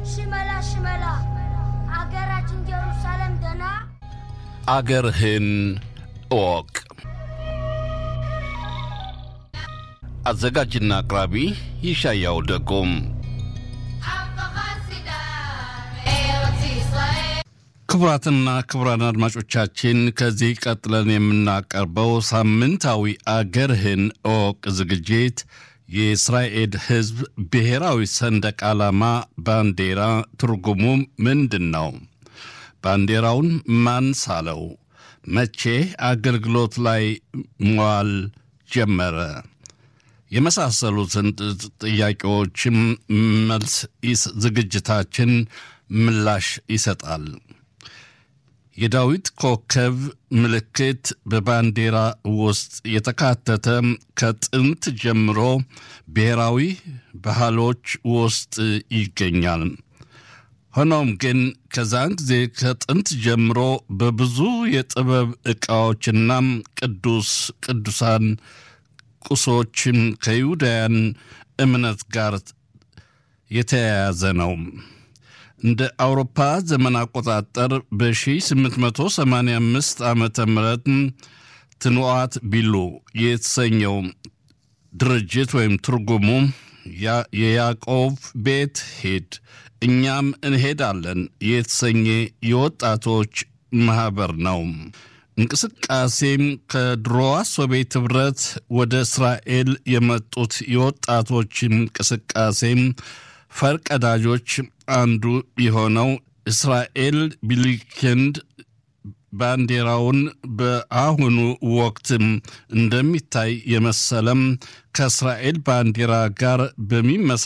ሽመላ ሽመላ አገራችን ኢየሩሳሌም ደና አገርህን እወቅ። አዘጋጅና አቅራቢ ይሻያው ደጎም። ክቡራትና ክቡራን አድማጮቻችን ከዚህ ቀጥለን የምናቀርበው ሳምንታዊ አገርህን እወቅ ዝግጅት የእስራኤል ሕዝብ ብሔራዊ ሰንደቅ ዓላማ ባንዲራ ትርጉሙ ምንድን ነው? ባንዲራውን ማን ሳለው? መቼ አገልግሎት ላይ መዋል ጀመረ? የመሳሰሉትን ጥያቄዎችም መልስ ዝግጅታችን ምላሽ ይሰጣል። የዳዊት ኮከብ ምልክት በባንዲራ ውስጥ የተካተተ ከጥንት ጀምሮ ብሔራዊ ባህሎች ውስጥ ይገኛል። ሆኖም ግን ከዛን ጊዜ ከጥንት ጀምሮ በብዙ የጥበብ ዕቃዎችና ቅዱስ ቅዱሳን ቁሶችን ከይሁዳውያን እምነት ጋር የተያያዘ ነው። እንደ አውሮፓ ዘመን አቆጣጠር በ1885 ዓመተ ምህረት ትንዋት ቢሉ የተሰኘው ድርጅት ወይም ትርጉሙ የያዕቆብ ቤት ሂድ እኛም እንሄዳለን የተሰኘ የወጣቶች ማኅበር ነው። እንቅስቃሴም ከድሮዋ ሶቪየት ኅብረት ወደ እስራኤል የመጡት የወጣቶች እንቅስቃሴም ፈርቀዳጆች አንዱ የሆነው እስራኤል ቢሊክንድ ባንዲራውን በአሁኑ ወቅትም እንደሚታይ የመሰለም ከእስራኤል ባንዲራ ጋር በሚመሳ